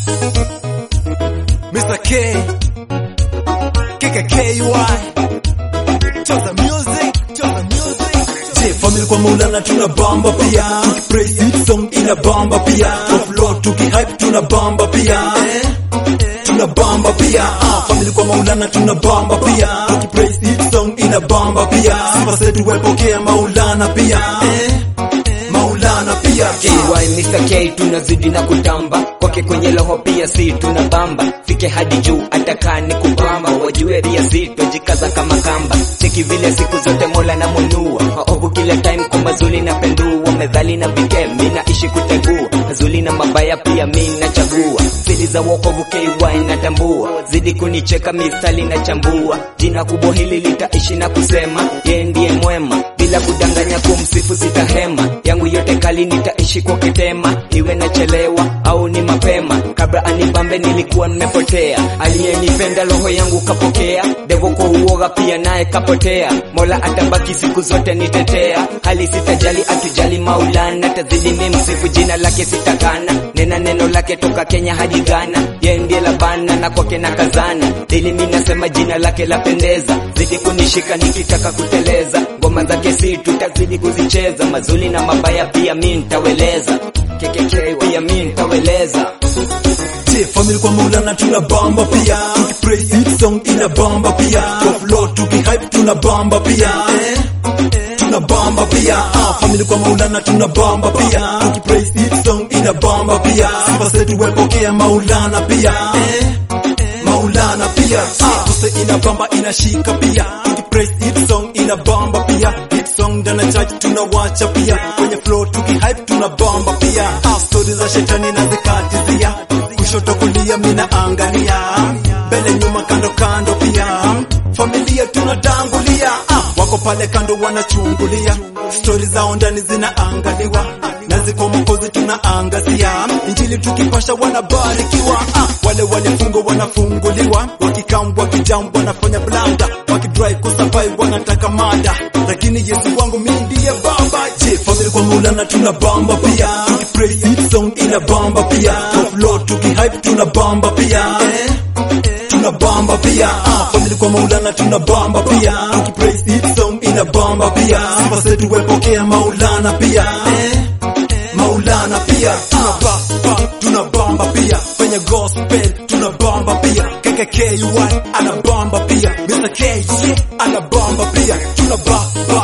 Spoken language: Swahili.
Mr. K KKKY Choza music Choza music Je, family kwa Maulana tuna bamba pia Tukipraise hit song ina bamba pia Kwa flow tukihype tuna bamba pia Tuna bamba pia ah, family kwa Maulana tuna bamba pia Tukipraise hit song ina bamba pia Sifa zetu wepokea Maulana pia Maulana pia KY Mr. K tunazidi na kutamba kwake kwenye roho pia si tuna bamba fike hadi juu atakaa ni kupamba wajue ria si twajikaza kama kamba cheki vile siku zote mola na munua maovu kila time kwa mazuli na pendua medhali na vike mi naishi kutegua mazuli na mabaya pia mi nachagua siri za wokovu KY natambua zidi kunicheka mistali na chambua jina kubwa hili litaishi na kusema yeye ndiye mwema bila kudanganya kumsifu sitahema yangu yote kali nitaishi kwa kitema iwe nachelewa au ni mapema kabla anibambe nilikuwa nimepotea aliyenipenda roho yangu kapokea devo kwa uoga pia naye kapotea mola atabaki siku zote nitetea hali sitajali atujali maulana tazidi mimsifu jina lake sitakana nena neno lake toka kenya hadi ghana ye ndiye labana na kwake na kazana dili mi nasema jina lake lapendeza zidi kunishika nikitaka kuteleza ngoma zake si tutazidi kuzicheza mazuli na mabaya pia mi ntaweleza KKK pia mi ntaweleza Je, family kwa Maulana tuna bamba pia Tukipraise hit song ina bamba pia Kwa flow tukihype tuna bamba pia Tuna bamba pia ah, family kwa Maulana tuna bamba pia Tukipraise hit song ina bamba pia Sifa zetu wepokea Maulana pia Maulana pia ah, Tuse ina bamba inashika pia Tukipraise hit song ina bamba pia Hit song ndana church tunawacha pia Kwenye flow tukihype tuna bamba pia ah, Story za shetani na zikatizia kushoto kulia mina angalia mbele nyuma kando kando pia familia tunatangulia ah, wako pale kando wanachungulia stori zao ndani zinaangaliwa na ziko mokozi tunaangazia injili tukipasha wanabarikiwa ah, wale walifungwa wanafunguliwa wakikambwa wakijam wanafanya blanda wakidrive kusurvive wanataka mada lakini yesu wangu mi ndiye baba je family kwa maulana tuna bamba pia tukipraise hit song ina bamba pia kwa flow tukihype tuna bamba pia tuna bamba pia ah, family kwa maulana tuna bamba pia tukipraise hit song ina bamba pia sifa zetu wepokea maulana pia maulana pia tuna bamba tuna bamba pia kwenye gospel tuna bamba pia KKKY ana bamba pia Mr. K yeah, ana bamba pia tuna bamba